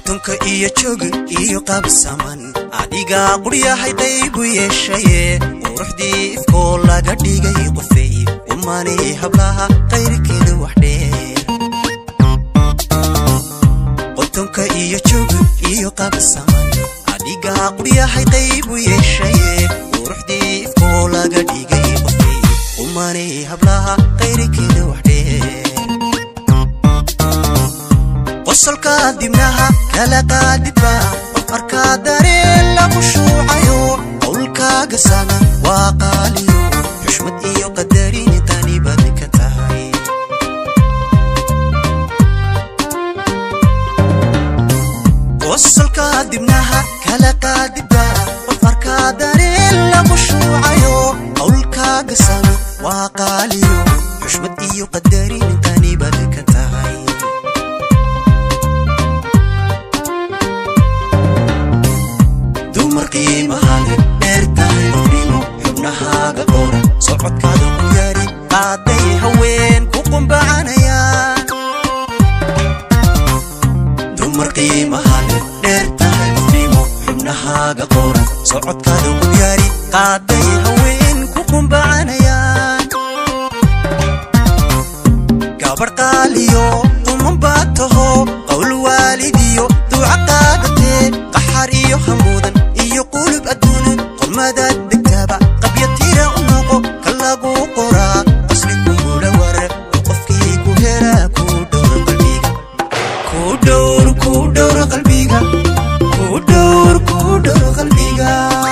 qotonka iyo joog iyo qabsaman adigaa quryahay qaybu yeeshaye quruxdii ifkoo laga dhigay qofey umanay hablaha qayrkeeda waxdheer qotonka iyo joog iyo qabsaman adigaa quryahay qaybu yeeshaye quruxdii ifkoo laga dhigay qofey umanay hablaha qayrkeeda waxdheer qosolka dibnaha kala qaadidba qof arkaa dareen lagu shuucayo qowlkaaga sana waa qaaliyo xushmad iyo qadarin tani baad ka tahay qosolka dibnaha kala qaadidba qof arkaa dareen lagu shuucayo qowlkaaga sana waa qaaliyo xushmad iyo qadarin tani baad ka tahay dumar qiimahale dheertahay qofnimo xubnahaaga qoran socodkaada ku yaari qaaday haween ku qumbacanayaan dumar qiimahale dheertahay qofnimo xubnahaaga qoran socodkaada ku yaari qaaday haween ku qumbacanayaan gabar qaaliyo quman baa taho qowl waalidiyo duuca qaadatee qaxar iyo hamuudan iyo qulub adduunan qormadaad degtaaba qabya tira u noqo ka lagu qoraa qasli kugula wara oo qofkii ku helaa ku dhowra qalbiga ku dhowr ku dhowra qalbiga ku dhowr ku dhowra qalbiga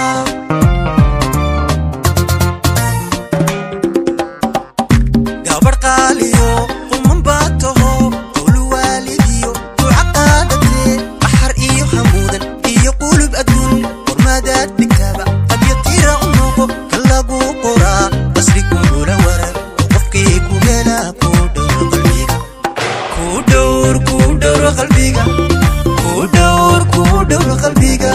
gabar qaaliyo quman baa taho qowl waalidiyo duuca qaadatee qaxar iyo hamuudan iyo qulub adduun qormadaad dhigtaaba qabya tira u noqo ka lagu qoraa qasri kugula warar oo qofkii ku helaa ku dhowra qalbiga ku dhowr ku dhowra qalbiga ku dhowr ku dhowra qalbiga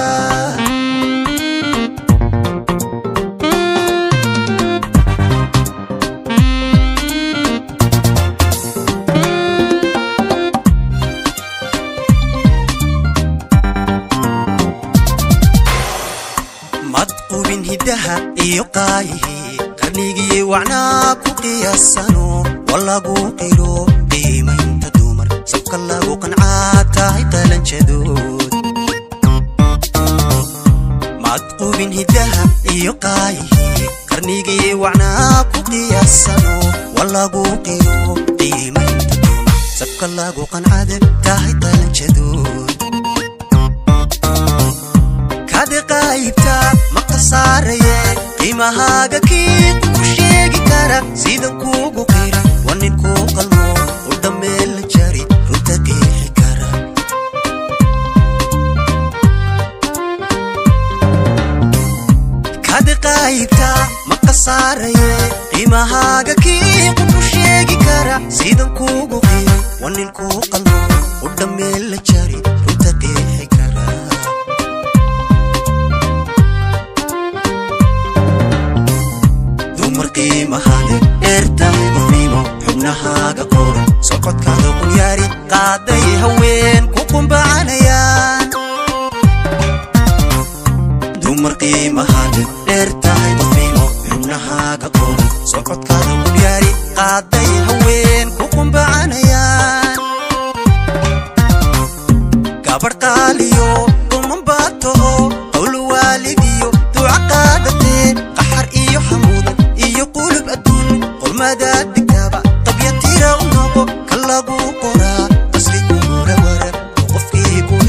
madqubin hiddaha iyo qaayihii qarnigii wacnaa ku qiyaasano walagu qiro qiimaynta dumar sabka lagu qancaa tahay qalanjadood madqubin hiddaha iyo qaayihii qarnigii wacnaa ku qiyaasano walagu qiro qiimaynta dumar sabka lagu qancada tahay qalanjadood kade qaybta maka saaraye qiimahaaga kii ku sheegi kara sidan kuugu qira waa nin kuu qalmo u dhammeel la jari runta qeexi kara kade qaybta maka saaraye qiimahaaga kii ku sheegi kara sidan kuugu qira waa nin kuu qalmo u dhammeel la jari runta qeexi kara dumar qiimahade dheertahay qofnimo xubnahaaga qoran socodkaada qul yaari qaaday haween ku qumbacanayaan dumar qiimahade dheertahay qofnimo xubnahaaga qoran socodkaada qul yaari qaaday haween ku qumbacanayaan gabar qaaliyo quman baa taho qowl waalidiyo duuca qaadatee qaxar iyo hamuudan iyo qulub adduun qormadaad dhigtaaba qabya tira u noqo ka lagu qoraa qasri kugula warar oo qofkii ku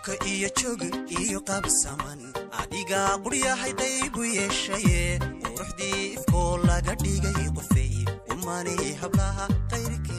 qubka iyo joog iyo qabsaman adigaa quryahay qaybu yeeshaye quruxdii ifkoo laga dhigay qofey umani hablaha qayrkii